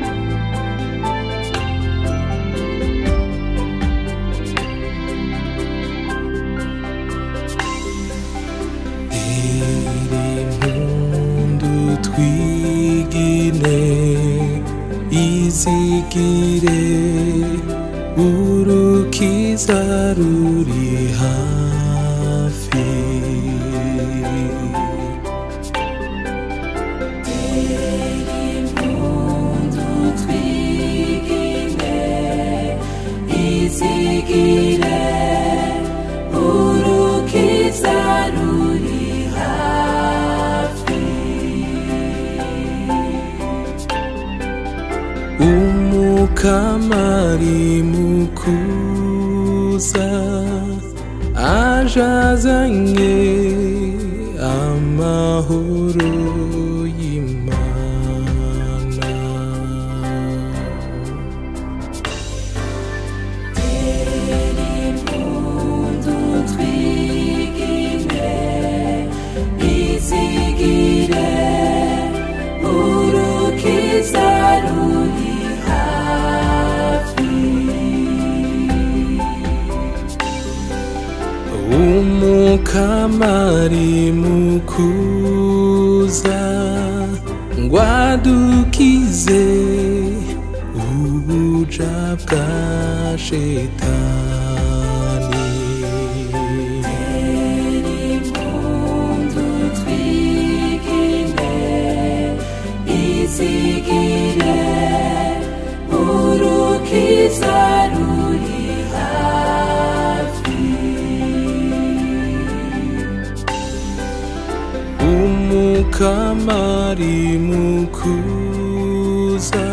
impundu twigine izigire urukiza ruri hafi izigire urukiza ruri hafi umukamari mukuza ajazanye amahoro y'imana impundu twigine izigire urukiza ruri hafi umukamari mukuza ngwadukize ubuja bwa shetani impundu twigine izigire urukiza ruri hafi umukamari mukuza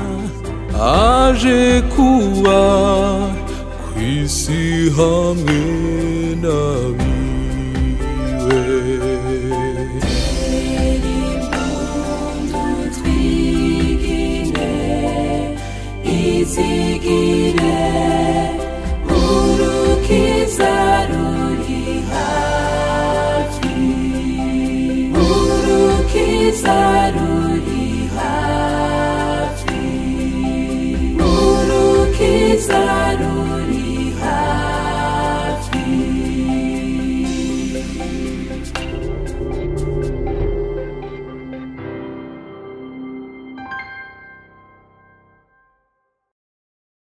aje kuba ku isi hamwe n'abiwe impundu twigine izigire